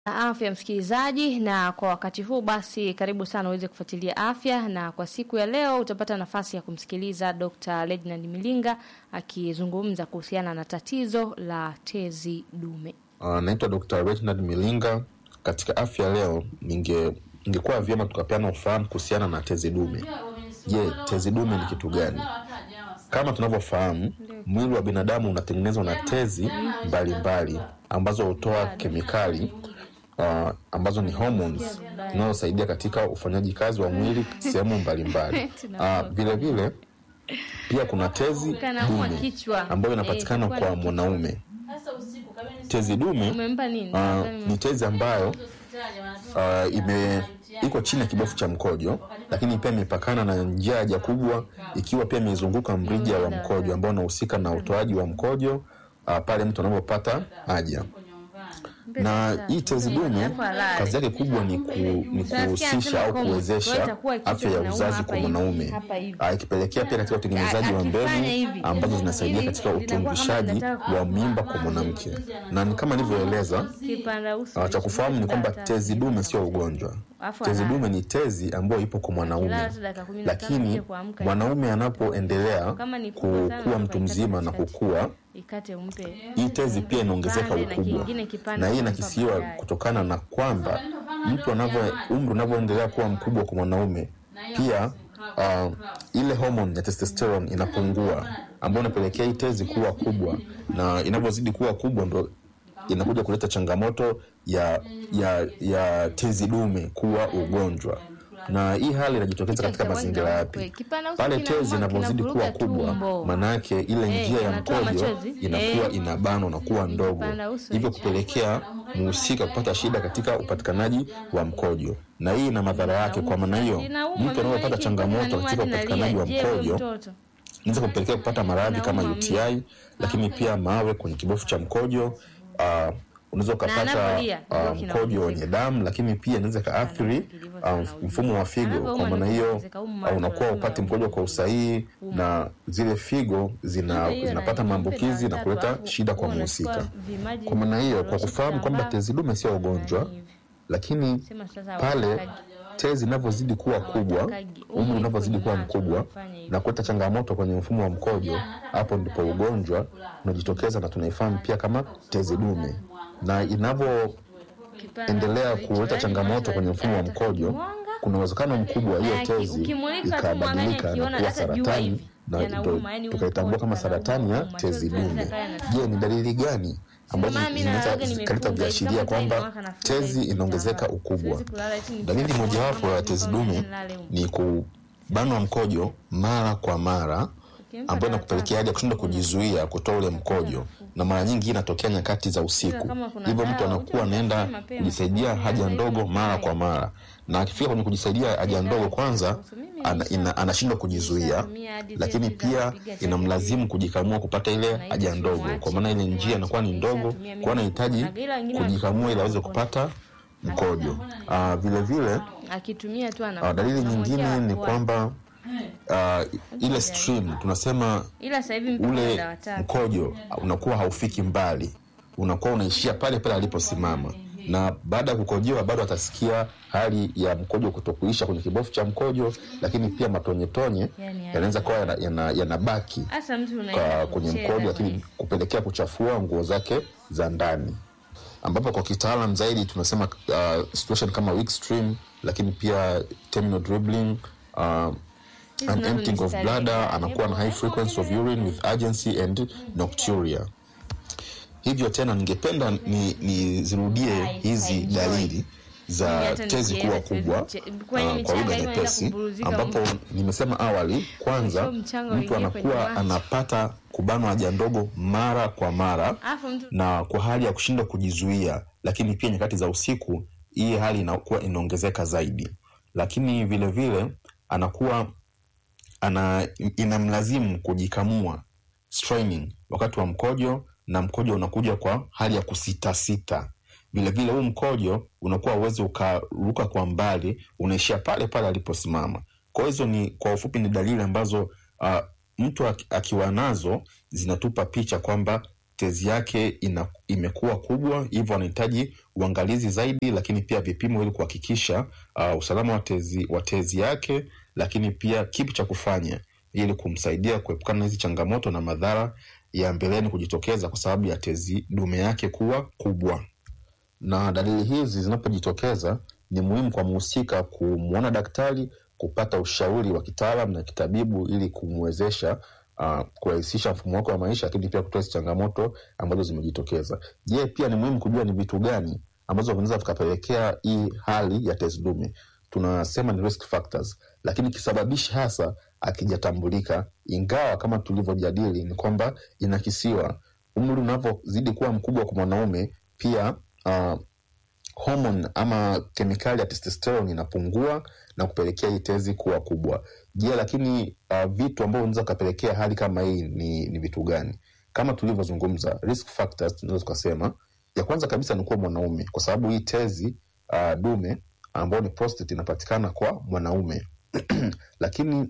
afya msikilizaji, na kwa wakati huu basi, karibu sana uweze kufuatilia afya, na kwa siku ya leo utapata nafasi ya kumsikiliza Dr. Reginald Milinga akizungumza kuhusiana na tatizo la tezi dume. Uh, naitwa Dr. Reginald Milinga. Katika afya leo, ninge ingekuwa vyema tukapeana ufahamu kuhusiana na tezi dume. Je, tezi dume ni kitu gani? Kama tunavyofahamu, mwili wa binadamu unatengenezwa na tezi mbalimbali ambazo hutoa kemikali uh, ambazo ni hormones zinazosaidia katika ufanyaji kazi wa mwili sehemu mbalimbali. Uh, vile vile pia kuna tezi Kanauma dume kichwa. ambayo inapatikana Eh, kwa mwanaume. Tezi dume Umempa nini? uh, ni tezi ambayo uh, ime iko chini ya kibofu cha mkojo, lakini pia imepakana na njia ya haja kubwa, ikiwa pia imezunguka mrija wa mkojo ambao unahusika na utoaji wa mkojo uh, pale mtu anapopata haja. Na hii tezi dume kazi yake kubwa ni, ku, ni kuhusisha au kuwezesha afya ya uzazi kwa mwanaume, Ah, ikipelekea pia katika utengenezaji wa mbegu ambazo zinasaidia katika utungishaji wa mimba kwa mwanamke, na ni kama nilivyoeleza Kipanda uso. Uh, cha kufahamu ni kwamba tezi dume sio ugonjwa. Alafu Tezi analala. dume ni tezi ambayo ipo kwa mwanaume, Akilala tu dakika kumi na tano lakini nije kuamka. mwanaume anapoendelea Kama ni kubwa sana, kukuwa mtu ikate mzima na katikati. kukua, Ikate umpe. hii tezi pia inaongezeka Kipande na ukubwa, kingine kipande na hii kumpa inakisiwa baadaye. kutokana na kwamba mtu anavyo umri unavyoendelea kuwa mkubwa kwa mwanaume, pia uh, ile homoni ya testosterone inapungua, ambayo inapelekea hii tezi kuwa kubwa, na inavyozidi kuwa kubwa ndo inakuja kuleta changamoto ya ya ya tezi dume kuwa ugonjwa. Na hii hali inajitokeza katika mazingira yapi? Pale tezi inavyozidi kuwa kubwa, manake ile Eh, njia ya inatoa mkojo machozi. inakuwa Eh. inabanwa na kuwa ndogo, Ikipanda uso, hivyo hichi. kupelekea mhusika kupata shida katika upatikanaji wa mkojo, na hii ina madhara yake. Kwa maana hiyo, Inauma, mtu anapopata mimi changamoto inaniuma katika hadi upatikanaji wa nalia. Je, huyo mkojo mtoto? inaweza kupelekea kupata maradhi kama Inauma UTI, lakini pia mawe kwenye kibofu cha mkojo. Uh, unaweza ukapata anapolia, uh, ndio mkojo kinaongezeka. wenye damu, lakini pia inaweza ikaathiri uh, mfumo wa figo. Kwa maana hiyo uh, unakuwa upati mkojo kwa usahihi na zile figo zina, Hiyo zinapata na- maambukizi na tatu, kuleta alafu shida kwa unachukua mhusika. vimaji Kwa maana hiyo, kwa unarusha kufahamu kwamba kitambaa, tezi dume sio ugonjwa, hivi. lakini Sema sasa pale hawatakaji. tezi inavyozidi kuwa kubwa, Hawatakaji. umri unavyozidi kuwa Macho mkubwa wanafanya hivi. na kuleta changamoto kwenye mfumo wa mkojo, hapo ndipo ugonjwa unajitokeza na tunaifahamu pia kama tezi dume, na inavyoendelea Kipanda uso, kuleta yaani changamoto mwanzo kwenye mfumo wa anataka mkojo, mwanga. kuna uwezekano mkubwa hiyo Aki- tezi ukimulika tu ikabadilika mwangalie na akiona kuwa hata jua saratani hivi, na yanauma, ndo yaani tukaitambua kama mkojo saratani ya yanauma, tezi machozi dume. yanaweza yakawa Je, ni dalili gani ambazo Mama, mimi zinaweza nalala zikaleta nimefunga viashiria hivi, kama kwamba time inawaka nafunga tezi hivi inaongezeka kitambaa. ukubwa? Siwezi kulala eti ni- Dalili mojawapo ya tezi dume Nilale huko. ni kubanwa mkojo mara kwa mara, Ukimpa ambayo dawa inakupelekea hadi kushindwa kujizuia kutoa ule mkojo, na mara nyingi hii inatokea nyakati za usiku. kama kuna Hivyo mtu dawa, anakuwa ujue anaenda mapema. kujisaidia haja Mapema. ndogo mara kwa mara, na akifika kwenye kujisaidia haja ndogo, kwanza ana, ina, anashindwa kujizuia, lakini pia inamlazimu kujikamua kupata ile haja ndogo, kwa maana ile njia inakuwa ni ndogo, kwa anahitaji kujikamua ili aweze kupata mkojo. Ah, vile vile akitumia tu ana Uh, dalili anamwekea nyingine ni watu. kwamba uh, ile stream tunasema ila sasa hivi mpaka ule dawa tatu. mkojo unakuwa haufiki mbali, unakuwa unaishia pale pale aliposimama, na baada ya kukojoa bado atasikia hali ya mkojo kutokuisha kwenye kibofu cha mkojo, lakini pia matonyetonye Yani, yanaweza kuwa yanabaki yana, yanabaki Hasa mtu kwa unaenda kwenye kucheza mkojo, bwana. lakini kupelekea kuchafua nguo zake za ndani, ambapo kwa kitaalam zaidi tunasema uh, situation kama weak stream, lakini pia terminal dribbling uh, Hizi an nazo emptying ni of starehe bladder, gani? anakuwa na high frequency of urine with urgency and nocturia. Hivyo tena ningependa ni- nizirudie hizi enjoy. dalili Mimi za hata tezi nikienda kuwa siwezi kubwa kuche- kwenye uh, kwa michanga lugha hiyo naenda nyepesi, kuburuzika ambapo huko. nimesema awali, kwanza Sio mchanga mtu uingie kwenye anakuwa maji. anapata kubanwa haja ndogo mara kwa mara Alafu mtu na kwa hali ya kushindwa kujizuia, lakini pia nyakati za usiku hii hali inakuwa inaongezeka zaidi, lakini vile vile anakuwa ana inamlazimu kujikamua straining wakati wa mkojo, na mkojo unakuja kwa hali ya kusitasita. Vilevile huu mkojo unakuwa uwezi ukaruka kwa mbali, unaishia pale pale aliposimama. Kwa hizo ni kwa ufupi ni dalili ambazo uh, mtu aki- akiwa nazo zinatupa picha kwamba tezi yake ina, imekuwa kubwa, hivyo anahitaji uangalizi zaidi, lakini pia vipimo ili kuhakikisha uh, usalama wa tezi, wa tezi yake, lakini pia kipi cha kufanya ili kumsaidia kuepukana na hizi changamoto na madhara ya mbeleni kujitokeza kwa sababu ya tezi dume yake kuwa kubwa. Na dalili hizi zinapojitokeza, ni muhimu kwa mhusika kumwona daktari, kupata ushauri wa kitaalam na kitabibu ili kumwezesha uh, kurahisisha mfumo wake wa maisha, lakini pia kutoa hizi changamoto ambazo zimejitokeza. Je, pia ni muhimu kujua ni vitu gani ambazo vinaweza vikapelekea hii hali ya tezi dume. Tunasema ni risk factors, lakini kisababishi hasa akijatambulika, ingawa kama tulivyojadili ni kwamba inakisiwa umri unavyozidi kuwa mkubwa kwa mwanaume, pia uh, homon ama kemikali ya testosterone inapungua na kupelekea hii tezi kuwa kubwa. Je, lakini uh, vitu ambavyo vinaweza kupelekea hali kama hii ni, ni vitu gani? Kama tulivyozungumza risk factors, tunaweza tukasema ya kwanza kabisa ni kuwa mwanaume, kwa sababu hii tezi uh, dume ambayo ni prostate inapatikana kwa mwanaume lakini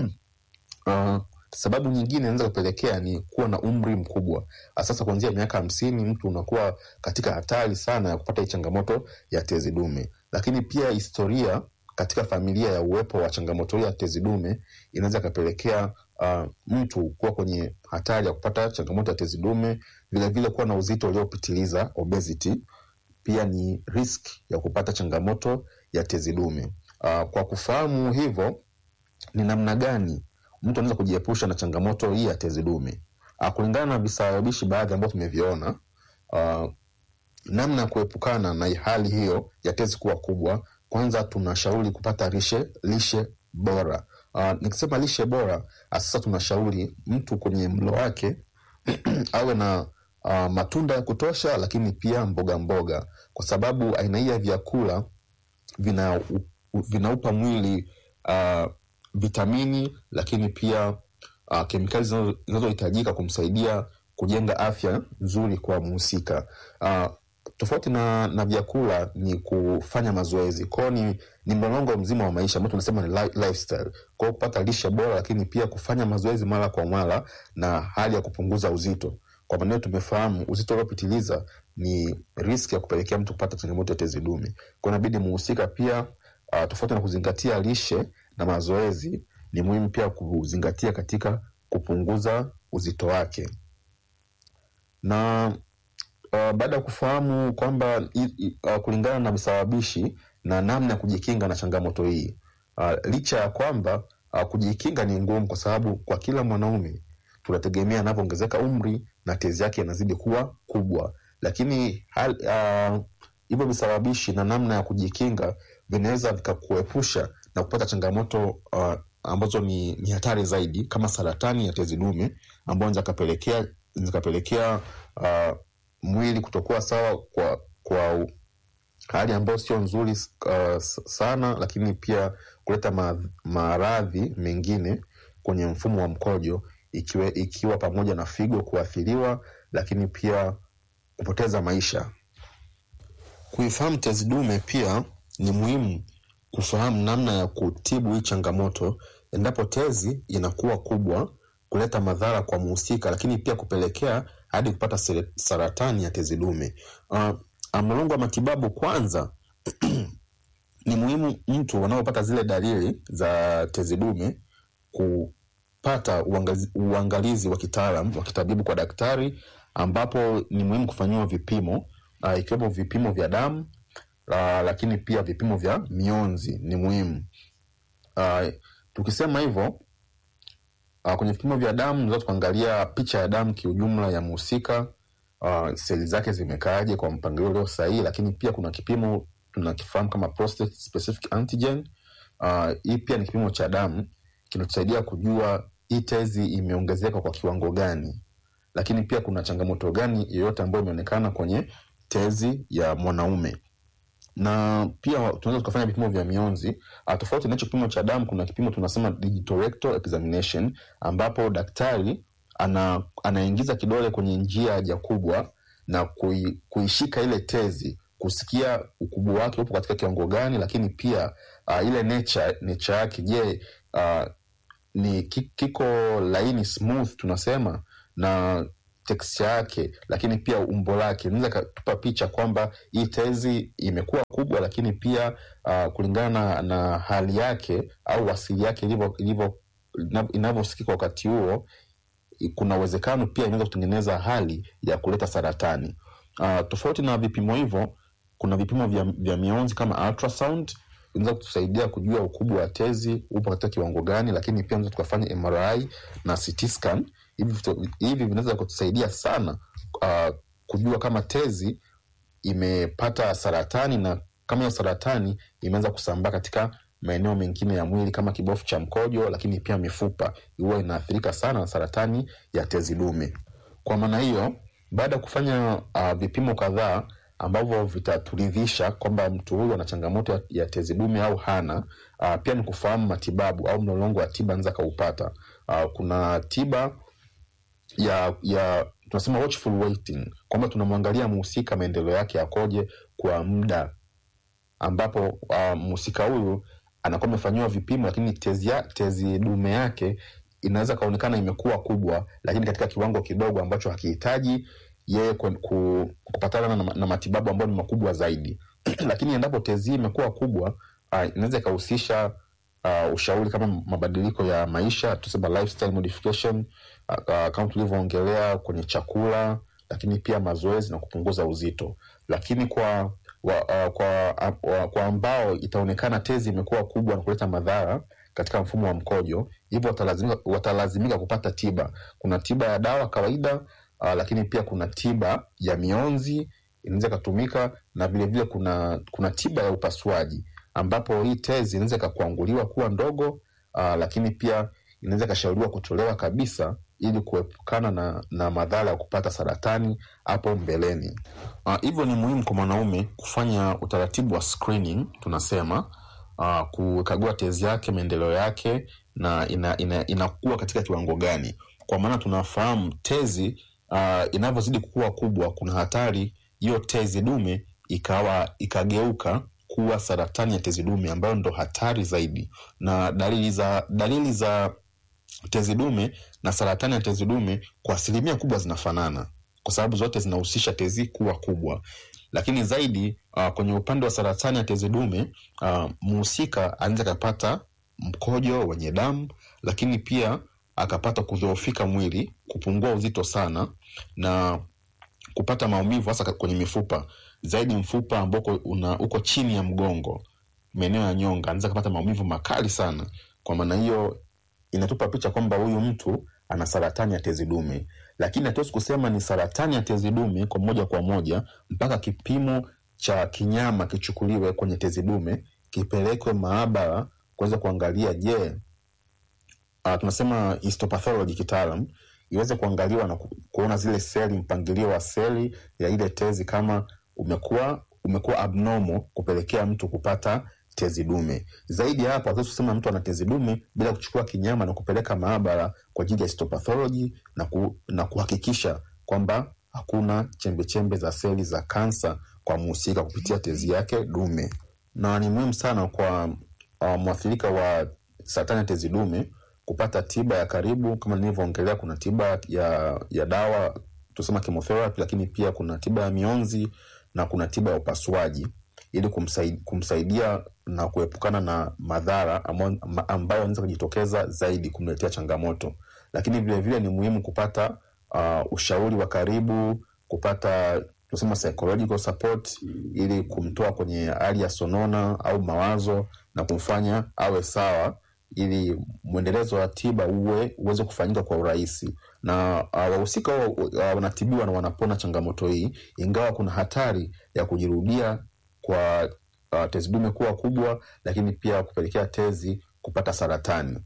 uh, sababu nyingine inaweza kupelekea ni kuwa na umri mkubwa. Sasa kuanzia miaka hamsini mtu unakuwa katika hatari sana ya kupata hii changamoto ya tezi dume. Lakini pia historia katika familia ya uwepo wa changamoto hii ya tezi dume inaweza ikapelekea uh, mtu kuwa kwenye hatari ya kupata changamoto ya tezi dume. Vilevile kuwa na uzito uliopitiliza obesity pia ni risk ya kupata changamoto ya tezi dume. Uh, kwa kufahamu hivyo, ni namna gani mtu anaweza kujiepusha na changamoto hii ya tezi dume uh, kulingana na visababishi baadhi ambavyo tumeviona. Uh, namna ya kuepukana na hali hiyo ya tezi kuwa kubwa, kwanza tunashauri kupata lishe lishe bora. Uh, nikisema lishe bora, sasa tunashauri mtu kwenye mlo wake awe na uh, matunda ya kutosha, lakini pia mboga mboga, kwa sababu aina hii ya vyakula vina vinaupa mwili uh, vitamini lakini pia uh, kemikali zinazohitajika kumsaidia kujenga afya nzuri kwa mhusika. Uh, tofauti na, na vyakula ni kufanya mazoezi kwao, ni, ni mlolongo mzima wa maisha ambao tunasema ni lifestyle. Kwao kupata lishe bora, lakini pia kufanya mazoezi mara kwa mara na hali ya kupunguza uzito. Kwa maneno tumefahamu uzito uliopitiliza ni riski ya kupelekea mtu kupata changamoto ya tezi dume. Kwa inabidi muhusika pia uh, tofauti na kuzingatia lishe na mazoezi, ni muhimu pia kuzingatia katika kupunguza uzito wake. Na uh, baada ya kufahamu kwamba uh, kulingana na visababishi na namna ya kujikinga na changamoto hii uh, licha ya kwamba uh, kujikinga ni ngumu, kwa sababu kwa kila mwanaume tunategemea anavyoongezeka umri na tezi yake inazidi kuwa kubwa, lakini hivyo uh, visababishi na namna ya kujikinga vinaweza vikakuepusha na kupata changamoto uh, ambazo ni, ni hatari zaidi kama saratani ya tezi dume ambayo zikapelekea zikapelekea uh, mwili kutokuwa sawa kwa kwa hali ambayo sio nzuri uh, sana, lakini pia kuleta maradhi mengine kwenye mfumo wa mkojo ikiwa, ikiwa pamoja na figo kuathiriwa, lakini pia kupoteza maisha. Kuifahamu tezi dume pia ni muhimu kufahamu namna ya kutibu hii changamoto endapo tezi inakuwa kubwa, kuleta madhara kwa mhusika, lakini pia kupelekea hadi kupata saratani ya tezi dume. Uh, mlolongo wa matibabu kwanza ni muhimu mtu wanaopata zile dalili za tezi dume kupata uangalizi, uangalizi wa kitaalam wa kitabibu kwa daktari, ambapo ni muhimu kufanyiwa vipimo uh, ikiwepo vipimo vya damu uh, lakini pia vipimo vya mionzi ni muhimu. Uh, tukisema hivyo uh, kwenye vipimo vya damu tunaweza tukaangalia picha ya damu kiujumla ya mhusika, uh, seli zake zimekaaje kwa mpangilio ulio sahihi, lakini pia kuna kipimo tunakifahamu kama prostate specific antigen. Uh, hii pia ni kipimo cha damu kinatusaidia kujua hii tezi imeongezeka kwa kiwango gani, lakini pia kuna changamoto gani yoyote ambayo imeonekana kwenye tezi ya mwanaume na pia tunaweza tukafanya vipimo vya mionzi. Tofauti na hicho kipimo cha damu, kuna kipimo tunasema digital rectal examination, ambapo daktari ana, anaingiza kidole kwenye njia haja kubwa na kui, kuishika ile tezi kusikia ukubwa wake upo katika kiwango gani, lakini pia uh, ile nature nature yake, je, uh, ni kiko laini smooth tunasema, na texture yake, lakini pia umbo lake inaweza ikatupa picha kwamba hii tezi imekuwa kubwa, lakini pia uh, kulingana na, na hali yake au asili yake ilivyo ilivyo inavyosikika wakati huo, kuna uwezekano pia inaweza kutengeneza hali ya kuleta saratani. Uh, tofauti na vipimo hivyo, kuna vipimo vya, vya mionzi kama ultrasound inaweza kutusaidia kujua ukubwa wa tezi upo katika kiwango gani, lakini pia tunaweza tukafanya MRI na CT scan. Hivi hivi vinaweza kutusaidia sana uh, kujua kama tezi imepata saratani na kama hiyo saratani imeanza kusambaa katika maeneo mengine ya mwili kama kibofu cha mkojo, lakini pia mifupa huwa inaathirika sana na saratani ya tezi dume. Kwa maana hiyo, baada ya kufanya uh, vipimo kadhaa ambavyo vitaturidhisha kwamba mtu huyu ana changamoto ya, ya tezi dume au hana. Uh, pia ni kufahamu matibabu au mlolongo wa tiba anaweza kaupata. Uh, kuna tiba ya ya tunasema watchful waiting, kwamba tunamwangalia mhusika maendeleo yake yakoje kwa muda ambapo uh, mhusika huyu anakuwa amefanyiwa vipimo, lakini tezi, ya, tezi dume yake inaweza kaonekana imekuwa kubwa, lakini katika kiwango kidogo ambacho hakihitaji yeye kupatana na, na matibabu ambayo ni makubwa zaidi lakini endapo tezi hii imekuwa kubwa uh, inaweza ikahusisha uh, ushauri kama mabadiliko ya maisha tusema lifestyle modification uh, uh, kama tulivyoongelea kwenye chakula, lakini pia mazoezi na kupunguza uzito. Lakini kwa wa, uh, kwa, uh, kwa ambao itaonekana tezi imekuwa kubwa na kuleta madhara katika mfumo wa mkojo, hivyo watalazimika, watalazimika kupata tiba. Kuna tiba ya dawa kawaida Uh, lakini pia kuna tiba ya mionzi inaweza ikatumika na vilevile vile kuna kuna tiba ya upasuaji ambapo hii tezi inaweza ikakwanguliwa kuwa ndogo uh, lakini pia inaweza ikashauriwa kutolewa kabisa ili kuepukana na, na madhara ya kupata saratani hapo mbeleni. Hivyo uh, ni muhimu kwa mwanaume kufanya utaratibu wa screening tunasema, uh, kukagua tezi yake, maendeleo yake na inakuwa ina, ina katika kiwango gani, kwa maana tunafahamu tezi Uh, inavyozidi kukua kubwa, kuna hatari hiyo tezi dume ikawa ikageuka kuwa saratani ya tezi dume ambayo ndo hatari zaidi. Na dalili za dalili za tezi dume na saratani ya tezi dume kwa asilimia kubwa zinafanana, kwa sababu zote zinahusisha tezi kuwa kubwa. Lakini zaidi uh, kwenye upande wa saratani ya tezi dume uh, mhusika anaweza akapata mkojo wenye damu, lakini pia akapata kudhoofika mwili, kupungua uzito sana na kupata maumivu hasa kwenye mifupa, zaidi mfupa ambao uko chini ya mgongo, maeneo ya nyonga, anaweza kupata maumivu makali sana. Kwa maana hiyo, inatupa picha kwamba huyu mtu ana saratani ya tezi dume, lakini hatuwezi kusema ni saratani ya tezi dume kwa moja kwa moja mpaka kipimo cha kinyama kichukuliwe kwenye tezi dume, kipelekwe maabara kuweza kuangalia, je, Uh, tunasema histopathology kitaalam iweze kuangaliwa na ku, kuona zile seli, mpangilio wa seli ya ile tezi kama umekuwa umekuwa abnormal kupelekea mtu kupata tezi dume. Zaidi ya hapo, hatuwezi kusema mtu ana tezi dume bila kuchukua kinyama na kupeleka maabara kwa ajili ya histopathology na, ku, na kuhakikisha kwamba hakuna chembechembe za seli za kansa kwa mhusika kupitia tezi yake dume, na ni muhimu sana kwa uh, mwathirika wa saratani ya tezi dume kupata tiba ya karibu. Kama nilivyoongelea, kuna tiba ya ya dawa tusema chemotherapy, lakini pia kuna tiba ya mionzi na kuna tiba ya upasuaji ili kumsaidia, kumsaidia na kuepukana na madhara ambayo anaweza kujitokeza zaidi kumletea changamoto. Lakini vilevile ni muhimu kupata uh, ushauri wa karibu, kupata tusema psychological support ili kumtoa kwenye hali ya sonona au mawazo na kumfanya awe sawa ili mwendelezo wa tiba uwe uweze kufanyika kwa urahisi na uh, wahusika uh, wanatibiwa na wanapona changamoto hii, ingawa kuna hatari ya kujirudia kwa uh, tezi dume kuwa kubwa, lakini pia kupelekea tezi kupata saratani.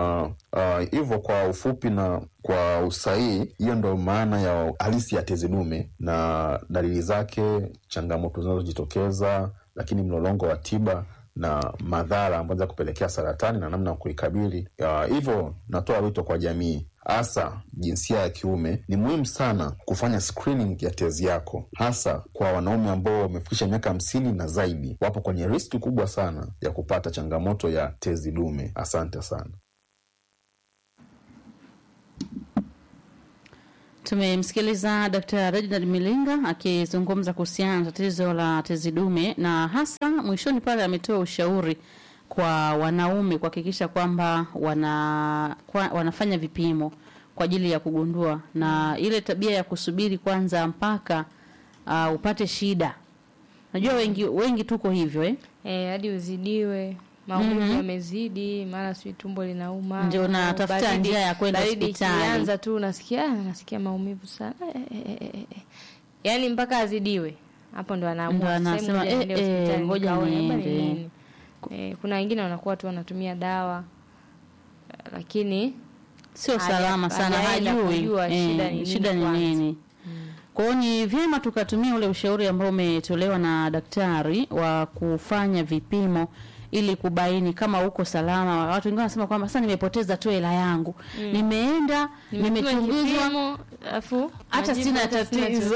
Hivyo uh, uh, kwa ufupi na kwa usahihi, hiyo ndo maana ya halisi ya tezi dume na dalili zake, changamoto zinazojitokeza, lakini mlolongo wa tiba na madhara ambayo kupelekea saratani na namna ya kuikabili. Hivyo natoa wito kwa jamii, hasa jinsia ya kiume, ni muhimu sana kufanya screening ya tezi yako, hasa kwa wanaume ambao wamefikisha miaka hamsini na zaidi, wapo kwenye riski kubwa sana ya kupata changamoto ya tezi dume. Asante sana. Tumemsikiliza Dr. Reginald Milinga akizungumza kuhusiana na tatizo la tezi dume na hasa mwishoni pale ametoa ushauri kwa wanaume kuhakikisha kwamba wana, kwa, wanafanya vipimo kwa ajili ya kugundua na ile tabia ya kusubiri kwanza mpaka uh, upate shida. Najua wengi wengi tuko hivyo eh? Eh, hadi uzidiwe maumivu Mhm. yamezidi, mara sijui tumbo linauma, Ndio au unatafuta baridi- njia ya kwenda baridi hospitali. ikianza tu unasikia "Ah, nasikia maumivu sana eh, eh, eh, eh, eh." yaani mpaka azidiwe hapo ndo anaamua Ndo "Sasa anasema, ngoja niende eh, eh, hospitali ngoja nikaone, labda ni niende." nini." Eh, kuna wengine wanakuwa tu wanatumia dawa eh, lakini Sio Haja- salama sana, hajaenda hajui kujua eh, shida ni nini shida ni kwanza. nini. Kwa hiyo ni vyema tukatumia ule ushauri ambao umetolewa na daktari wa kufanya vipimo ili kubaini kama uko salama. Watu wengine wanasema kwamba sasa nimepoteza tu hela yangu, nimeenda nimepima nimechunguzwa, kipimo, alafu hata majibu sina hata sina tatizo.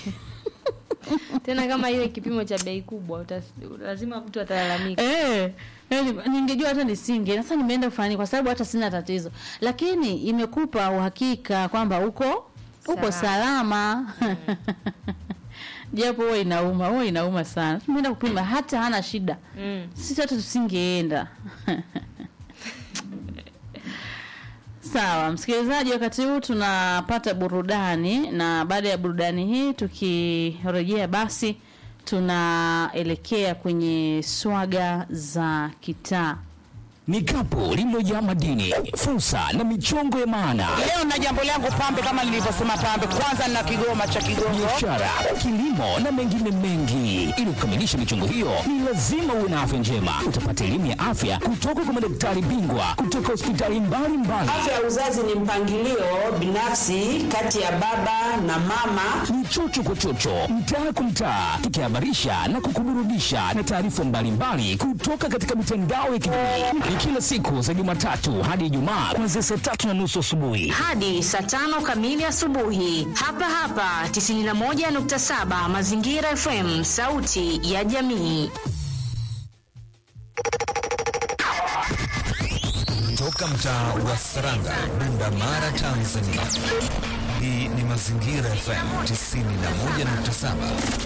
tena kama ile kipimo cha bei kubwa utas- lazima mtu atalalamika Eh, eh, ni- ningejua hata nisinge. Sasa nimeenda kufanya nini? kwa sababu hata sina tatizo, lakini imekupa uhakika kwamba uko uko salama japo huwa inauma, huwa inauma sana. Tumeenda kupima hata hana shida, mm. sisi hata tusingeenda. Sawa, msikilizaji, wakati huu tunapata burudani, na baada ya burudani hii tukirejea, basi tunaelekea kwenye swaga za kitaa. ni kapu lililojaa madini, fursa na michongo ya maana, Leo na jambo langu pambe, kama nilivyosema pambe, kwanza na kigoma cha Kigongo. biashara, kilimo na mengine mengi. Ili kukamilisha michongo hiyo, ni lazima uwe na afya njema. Utapata elimu ya afya kutoka kwa madaktari bingwa kutoka hospitali mbalimbali. Afya ya uzazi ni mpangilio binafsi kati ya baba na mama. ni chocho kwa chocho, mtaa kwa mtaa, tukihabarisha na kukuburudisha na taarifa mbalimbali kutoka katika mitandao ya kijamii. Ni kila siku za Jumatatu hadi Ijumaa kuanzia saa tatu na nusu asubuhi. hadi saa tano kamili asubuhi hapa hapa 91.7 Mazingira FM, sauti ya jamii. Toka mtaa wa Saranga, Bunda Mara, Tanzania. Hii ni Mazingira FM 91.7.